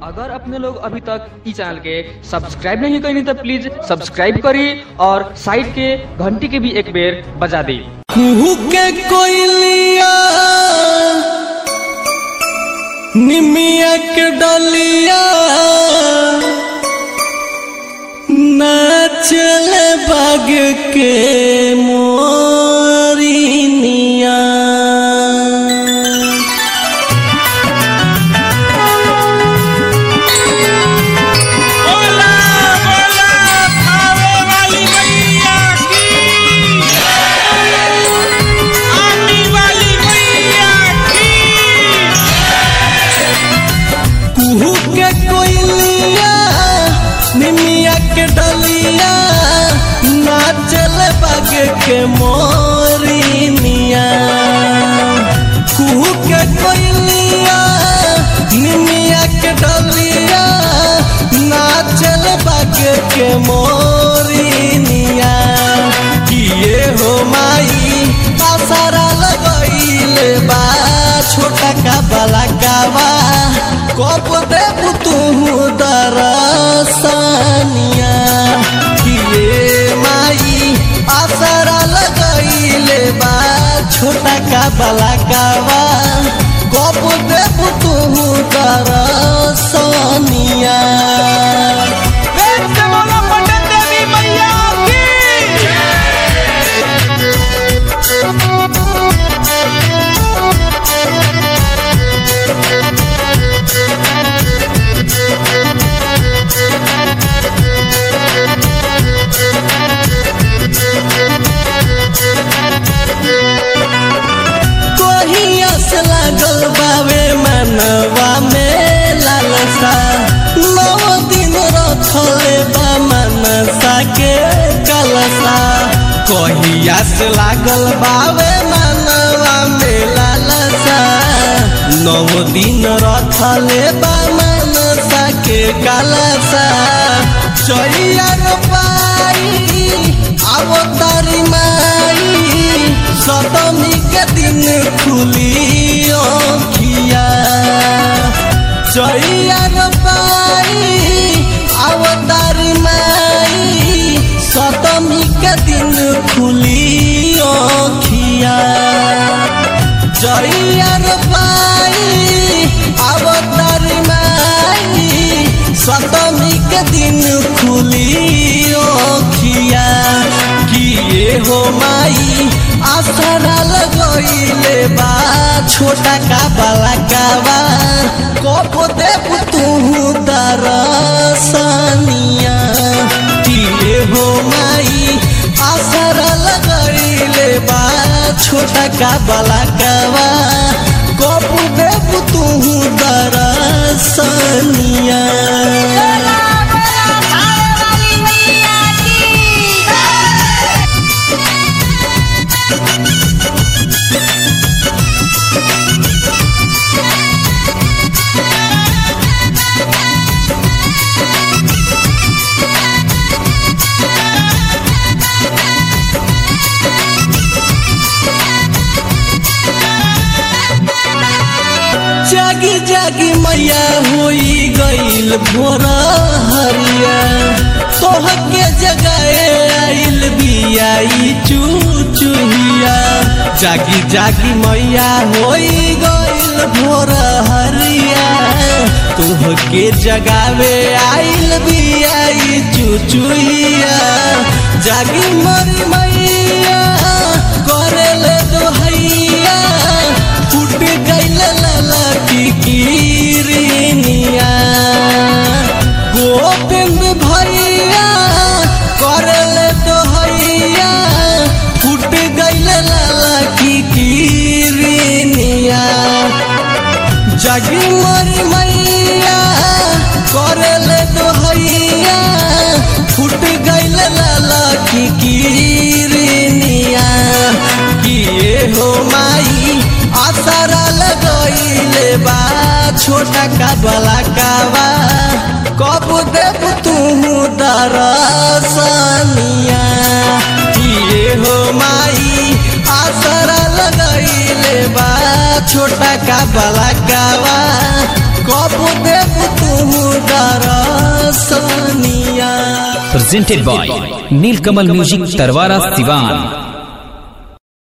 अगर अपने लोग अभी तक इस चैनल के सब्सक्राइब नहीं करें तो प्लीज सब्सक्राइब करिए और साइड के घंटी के भी एक बेर बजा दी कुहू के कोयलिया निमिया के डलिया नाचल बाग के मोरिनिया बोला बोला खावे वाली मैया की आने वाली मैया की कुहू के कोयलिया निमिया के डलिया नाचल बाग के मोरिनिया कुहू के कोयलिया निमिया के डलिया नाचल बाग के मोरिनिया किए हो माई आसारा लगैले बा छोटा का बला कावा कब देव तू दरसनिया किए माई आसारा लगैले बा छोटा का बला कावा कब देव तू दरसनिया प्रेम से बोलो पटन देवी मैया की कोहिया से लागल बावे मनवा में लालसा नौ दिन रखले बा मनसा के कलसा कोहिया से लागल बावे मनवा में लालसा नौ दिन रखले बा मनसा के कलसा चैया पाई अवतारी माई सतमी के दिन खुली ओखिया चैया पाई अवतारी माई सतमी के दिन खुली ओखिया जैयार पाई अवतारी माई सतमी के दिन खुली ओखिया किए हो माई आसरा लगैले बा छोटा का बाला कावा कब देव तू दरसनिया किए हो माई आसरा लगैले बा छोटा का बाला कावा कब देव तू दरसनिया खावे वाली मैया की जागी जागी मैया होई गईल भोर हरिया तोह के जगाए आइल बियाई चूचुहिया जागी जागी मैया होई गईल भोर हरिया तोह के जगावे आइल बियाई चूचुहिया जागी मरी मैया करेले दोहैया फूट गईल लाला की कीरिनिया गोविंद भैया करले दोहैया फूट गईल लाला की कीरिनिया जगी मरी मैया करले दोहैया फूट गईल लाला की कीरिनिया किए हो माई आसरा लगैले बा छोटा का बला कावा कब देव तू दरसनिया किए हो माई आसरा लगैले बा छोटा का बला कावा कब देव तू दरसनिया presented by Nilkamal Music Tarwara Sivan.